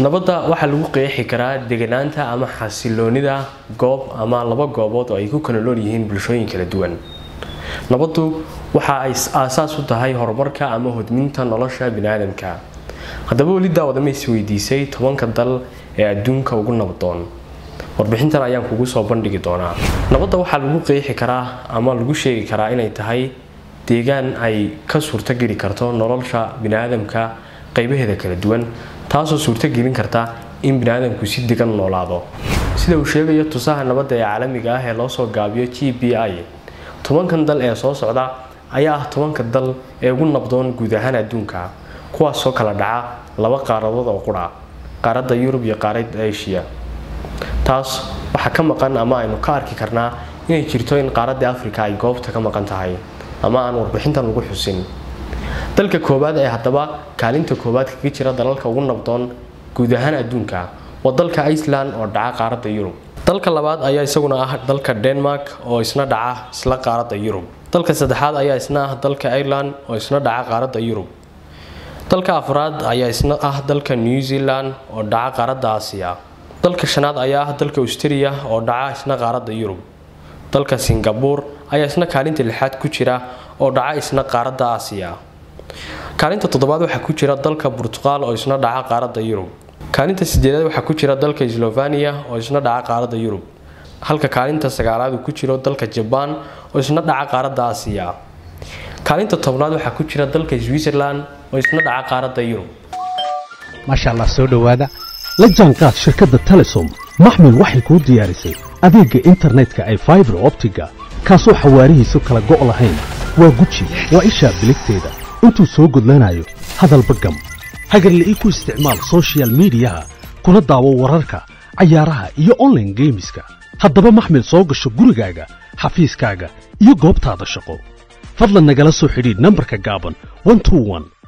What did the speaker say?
nabadda waxaa lagu qeexi karaa deganaanta ama xasiloonida goob ama laba goobood oo ay ku kala nool yihiin bulshooyin kala duwan nabaddu waxa ay aasaas u tahay horumarka ama hodminta nolosha biniaadamka haddaba weli daawada ma isweydiisay tobanka dal ee adduunka ugu nabdoon warbixintan ayaan kugu soo bandhigi doonaa nabadda waxaa lagu qeexi karaa ama lagu sheegi karaa inay tahay deegaan ay ka suurtogeli karto nolosha biniaadamka qaybaheeda kala duwan taasoo suurtogelin karta in biniaadamku si degan noolaado sida uu sheegayo tusaha nabadda ee caalamiga ah ee loosoo gaabiyo g b i tobankan dal ee soo socda ayaa ah tobanka dal ee ugu nabdoon guud ahaan adduunka kuwaasoo kala dhaca laba qaaradood oo qudha qaaradda yurub iyo qaaradda asia taas waxaa ka maqan ama aynu ka arki karnaa inay jirto in qaaradda afrika ay goobta ka maqan tahay ama aan warbixintan lagu xusin dalka koowaad ee haddaba kaalinta koowaad kaga jira dalalka ugu nabdoon guud ahaan adduunka waa dalka iceland oo dhaca qaaradda yurub dalka labaad ayaa isaguna ah dalka denmark oo isna dhaca isla qaaradda yurub dalka saddexaad ayaa isna ah dalka ireland oo isna dhaca qaaradda yurub dalka afraad ayaa isna ah dalka new zealand oo dhaca qaaradda aasiya dalka shanaad ayaa ah dalka australia oo dhaca isna qaaradda yurub dalka singabore ayaa isna kaalinta lixaad ku jira oo dhaca isna qaaradda aasiya kaalinta toddobaad waxaa ku jira dalka burtuqaal oo isna dhaca qaaradda yurub kaalinta sideedaad waxaa ku jira dalka slovania oo isna dhaca qaaradda yurub halka kaalinta sagaalaad uu ku jiro dalka jabaan oo isna dhaca qaaradda aasiya kaalinta tobnaad waxaa ku jira dalka switzerland oo isna dhaca qaaradda yurub maasha allah soo dhowaada la jaanqaad shirkadda telesom maxmil waxay kuu diyaarisay adeegga internetka ay faibar optiga kaasoo xawaarihiisu kala go' lahayn waa guji waa ishaa biligteeda intuu soo gudlanayo hadalba gam hagarle ii ku isticmaal sochial midiyaha kuna daawo wararka cayaaraha iyo onlaine geemiska haddaba maxmil soo gasho gurigaaga xafiiskaaga iyo goobtaada shaqo fadlan nagala soo xidhiidh nambarka gaaban